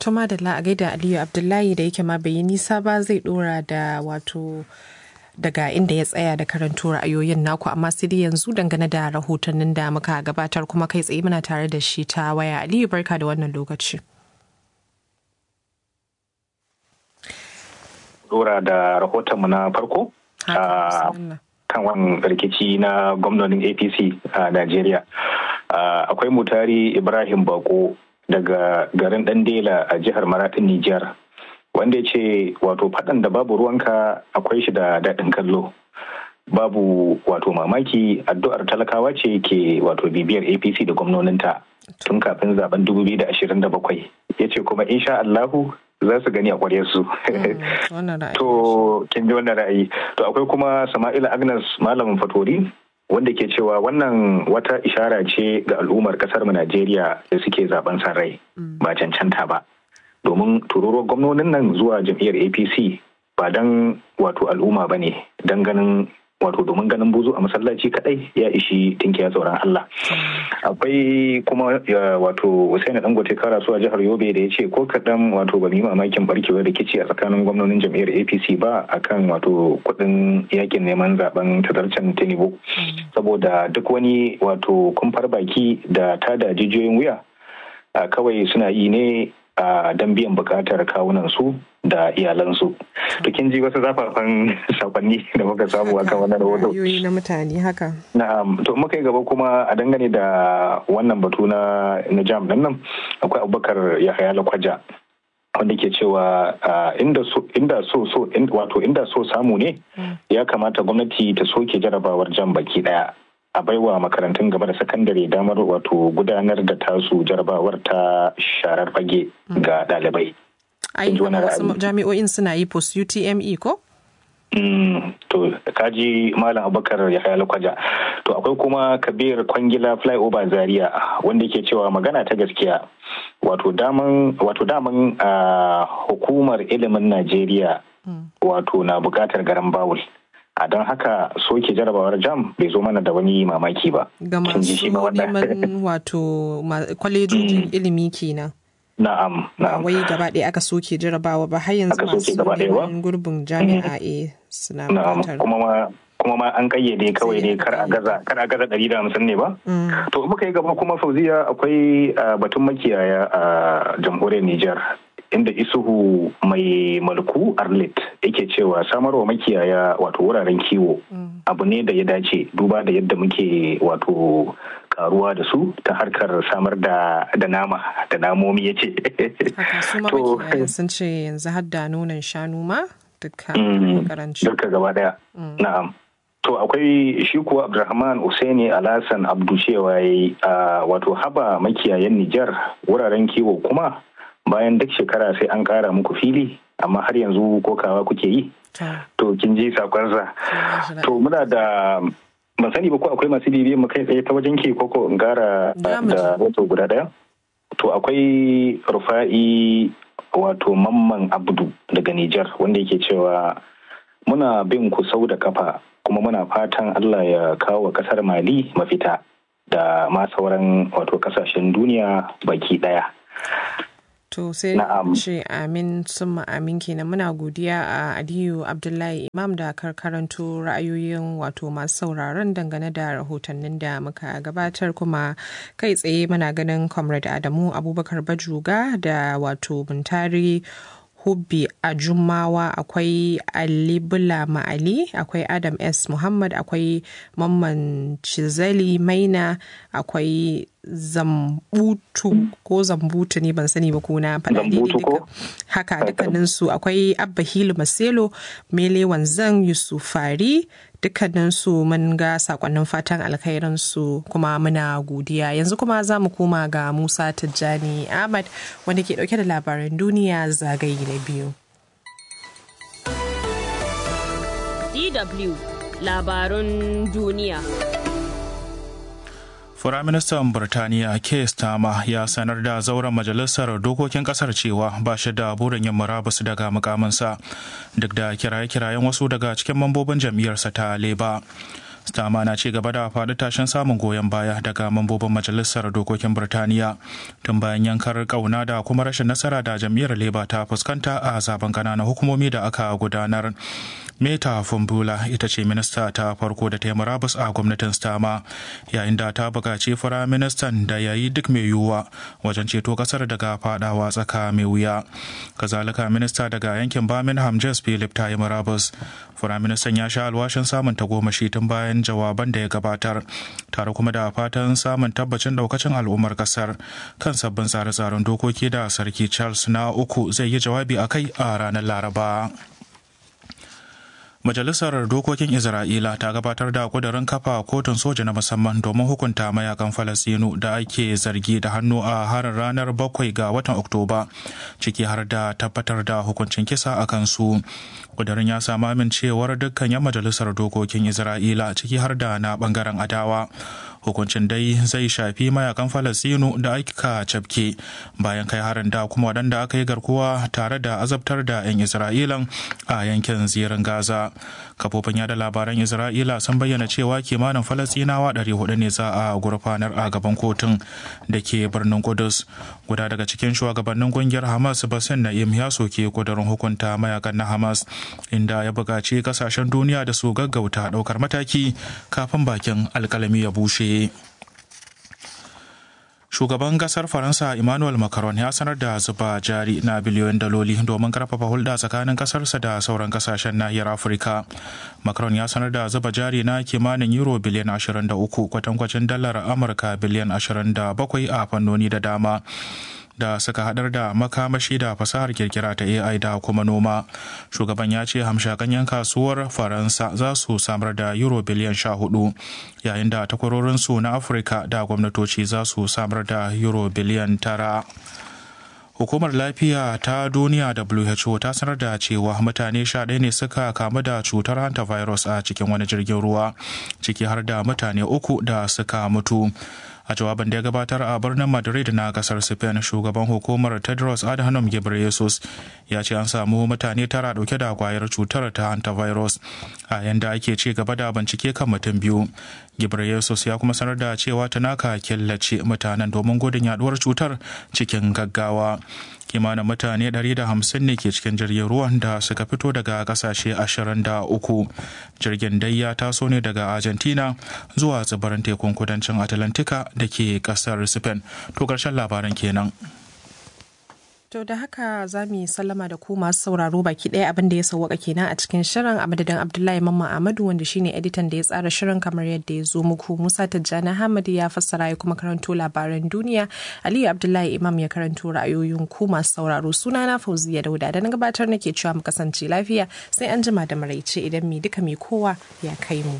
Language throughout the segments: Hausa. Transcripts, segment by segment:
Tuma da a gaida Aliyu Abdullahi da yake ma bai yi nisa ba zai dora da wato daga inda ya tsaya da karanto ra'ayoyin naku amma sai dai yanzu dangane da rahotannin da muka gabatar kuma kai tsaye muna tare da shi ta waya Aliyu barka da wannan lokaci. Dora da rahotonmu na farko kan wannan rikici na gwamnonin APC a Najeriya. Akwai mutari Ibrahim Bako daga garin Dandela a jihar Maraɗin Nijar. Wanda ya ce wato faɗan da babu ruwanka akwai shi da daɗin kallo. Babu wato mamaki addu'ar talakawa ce ke wato bibiyar APC da gwamnoninta tun kafin zaben 2027. Ya ce kuma insha Allahu za su gani a su. To, kin ji wannan ra'ayi. To, akwai kuma Sama'ila Agnes Malam Fatori wanda ke cewa wannan wata ishara ce ga al'ummar kasar mu Najeriya da suke zaben san rai ba cancanta ba. Domin tururuwar gwamnonin nan zuwa jam'iyyar APC ba don wato al'umma ba ne don ganin wato domin ganin buzu a masallaci kadai ya ishi tinkiya tsoron Allah. Akwai kuma wato Hussein Dangote Karasu a jihar Yobe da ya ce ko kaɗan wato ba mu yi mamakin barkewar rikici a tsakanin gwamnonin jam'iyyar APC ba akan wato kuɗin yakin neman zaben tazarcen Tinubu. Saboda duk wani wato kumfar baki da tada jijiyoyin wuya kawai suna yi ne a don biyan bukatar kawunan su da iyalansu. To kin ji wasu zafafan sakonni da muka samu akan wannan rahoto. na mutane haka. Na'am, to muka yi gaba kuma a dangane da wannan batu na na jam din nan akwai Abubakar Yahaya Lakwaja wanda ke cewa inda so inda so so wato inda so samu ne ya kamata gwamnati ta soke jarabawar jam baki daya a baiwa makarantun gaba da sakandare damar wato gudanar da tasu jarabawar ta sharar fage ga ɗalibai. Ai, wasu jami'o'in suna yi post UTME ko? to kaji malam abubakar ya haya kwaja to akwai kuma kabir kwangila flyover zaria wanda ke cewa magana ta gaskiya wato daman wato daman hukumar ilimin najeriya wato na bukatar garan bawul a don haka soke jarabawar jam bai zo mana da wani mamaki ba ga masu neman wato kwalejojin ilimi kenan na'am na'am wai gaba ɗaya aka soke jarabawa ba har yanzu masu neman gurbin jami'a a suna bukatar kuma ma kuma ma an kayyade kawai ne kar a gaza kar a gaza ɗari da hamsin ne ba to muka yi gaba kuma fauziya akwai batun makiyaya a jamhuriyar Nijar inda isuhu mai malku arlit yake cewa samarwa makiyaya wato wuraren kiwo abu ne da ya dace duba da yadda muke wato karuwa da su ta harkar samar da da nama da namomi ya ce haka su ma makiyayan sun ce yanzu har da nonon shanu ma duka karanci duka gaba daya na'am to akwai shi kuwa abdulrahman usaini alhassan abdu cewa yayi wato haba makiyayan nijar wuraren kiwo kuma bayan duk shekara sai an kara muku fili amma har yanzu kokawa kuke yi to kin ji sakonsa to muna da ban sani ba ko akwai masu bibiyan mu kai tsaye ta wajen ke koko in gara da wato guda daya to akwai rufa'i wato mamman abdu daga Nijar wanda yake cewa muna bin ku sau da kafa kuma muna fatan Allah ya kawo wa kasar Mali mafita da ma sauran wato kasashen duniya baki daya To sai ce amin sun amin kenan muna godiya a Aliyu Abdullahi Imam da karkaranto ra'ayoyin wato masu sauraron dangane da rahotannin da muka gabatar kuma kai tsaye muna ganin Comrade Adamu Abubakar Bajuga da wato Buntari Hubbi a Jumawa akwai Ali Bula Ma'ali akwai Adam S. Muhammad akwai Mamman Cizali Maina akwai Zambutu ko Zambutu ne ban sani ba ko na faɗa duka haka dukkanin su akwai Abba Hilu Maselo Mele Wanzan Yusufari dukkanin su mun ga sakonnin fatan alkhairin su kuma muna godiya yanzu kuma za mu koma ga Musa Tijjani Ahmad wanda ke dauke da labaran duniya zagaye na biyu. DW labarun duniya. Firaministan Birtaniya Keir Starmer ya sanar da zauren majalisar dokokin kasar cewa ba shi da burin yin murabus daga mukaminsa duk da kiraye-kirayen wasu daga cikin mambobin jam'iyyarsa ta Labour. stama na ci gaba da faɗi tashin samun goyon baya daga mambobin majalisar dokokin birtaniya tun bayan yankar kauna da kuma rashin nasara da jam'iyyar leba ta fuskanta a zaben ƙananan hukumomi da aka gudanar meta fumbula ita ce minista ta farko da ta yi murabus a gwamnatin stama yayin da ta buƙaci firaministan da ya yi duk mai yiwuwa wajen ceto ƙasar daga fadawa tsaka mai wuya kazalika minista daga yankin birmingham jess philip ta yi murabus firaministan ya sha alwashin samun tagomashi tun bayan jawaban da ya gabatar tare kuma da fatan samun tabbacin daukacin al'ummar kasar kan sabbin tsare-tsaren dokoki da sarki charles na uku zai yi jawabi a kai a ranar laraba Majalisar Dokokin Isra'ila ta gabatar da kudurin kafa kotun soja na musamman domin hukunta mayakan Falasinu da ake zargi da hannu a harin ranar bakwai ga watan Oktoba, ciki har da tabbatar da hukuncin kisa a kansu. Kudurin ya samu amincewar dukkan 'yan majalisar dokokin Isra'ila ciki har da na bangaren adawa. hukuncin dai zai shafi mayakan falasinu da aka cafke bayan kai harin da kuma waɗanda aka yi garkuwa tare da azabtar da 'yan isra'ilan a yankin zirin gaza kafofin yada labaran isra'ila sun bayyana cewa kimanin falasinawa 400 ne za a gurfanar a gaban kotun da ke birnin kudus guda daga cikin shugabannin kungiyar hamas basin na'im ya soke kudurin hukunta mayakan na hamas inda ya buƙaci kasashen duniya da su gaggauta ɗaukar mataki kafin bakin alkalami ya bushe shugaban kasar faransa emmanuel macron ya sanar da zuba jari na biliyoyin daloli domin karfafa hulɗa tsakanin kasarsa da sauran kasashen nahiyar afirka macron ya sanar da zuba jari na kimanin euro biliyan 23 kwatankwacin dalar amurka biliyan 27 a fannoni da dama da suka hadar da makamashi da fasahar kirkira ta AI da kuma noma. Shugaban ya ce hamshakan 'yan kasuwar Faransa za su samar da euro biliyan sha hudu yayin da takwarorinsu na Afirka da gwamnatoci za su samar da euro biliyan tara. Hukumar lafiya ta duniya WHO ta sanar da cewa mutane sha ɗaya ne suka kamu da cutar hantavirus a cikin wani jirgin ruwa, ciki har da mutane uku da suka mutu. a jawabin da ya gabatar a birnin madrid na kasar spain shugaban hukumar tedros adhanom ghebreyesus ya ce an samu mutane tara dauke da kwayar cutar ta hantavirus a yanda ake ci gaba da bincike kan mutum biyu ghebreyesus ya kuma sanar da cewa tanaka killace mutanen domin gudun yaduwar cutar cikin gaggawa kimanin mutane 150 ne ke cikin jirgin ruwan da suka fito daga kasashe 23 jirgin dai ya taso ne daga argentina zuwa tsibirin tekun kudancin atlantika da ke kasar spain to karshen labaran kenan To da haka za mu yi sallama da ku masu sauraro baki ɗaya abin da ya sauwaka kenan a cikin shirin a madadin Abdullahi Mamman Ahmadu wanda shine editan da ya tsara shirin kamar yadda ya zo muku. Musa Tijjani Hamad ya fassara ya kuma karanto labaran duniya. Aliyu Abdullahi Imam ya karanto ra'ayoyin ku masu sauraro. Sunana Fauziya Dauda da na gabatar nake cewa mu kasance lafiya sai an jima da maraice idan mi duka mai kowa ya kai mu.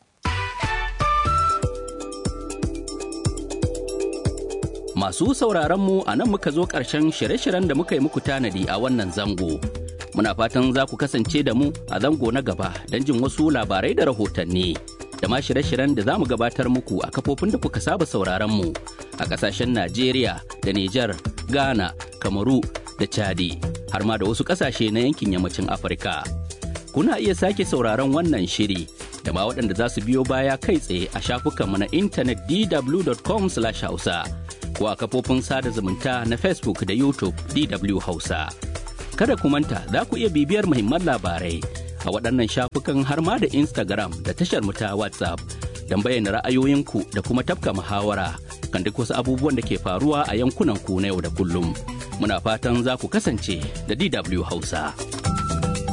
Masu sauraronmu a nan muka zo ƙarshen shirye-shiryen da muka yi muku tanadi a wannan zango. Muna fatan za ku kasance da mu a zango na gaba don jin wasu labarai da rahotanni. Da ma shirye-shiryen da za mu gabatar muku a kafofin da kuka saba sauraronmu a ƙasashen Najeriya da Nijar, Ghana, Kamaru da Chadi, har ma da wasu ƙasashe na yankin yammacin Afirka. Kuna iya sake sauraron wannan shiri da ma waɗanda za su biyo baya kai tsaye a shafukanmu na intanet dw.com/hausa. ko a kafofin sada zumunta na Facebook da YouTube DW Hausa. Kada ku manta za ku iya bibiyar muhimman labarai a waɗannan shafukan har ma da Instagram da tashar mu ta WhatsApp don bayyana ra'ayoyinku da kuma tafka muhawara kan duk wasu abubuwan da ke faruwa a yankunan ku na yau da kullum. Muna fatan za ku kasance da DW Hausa.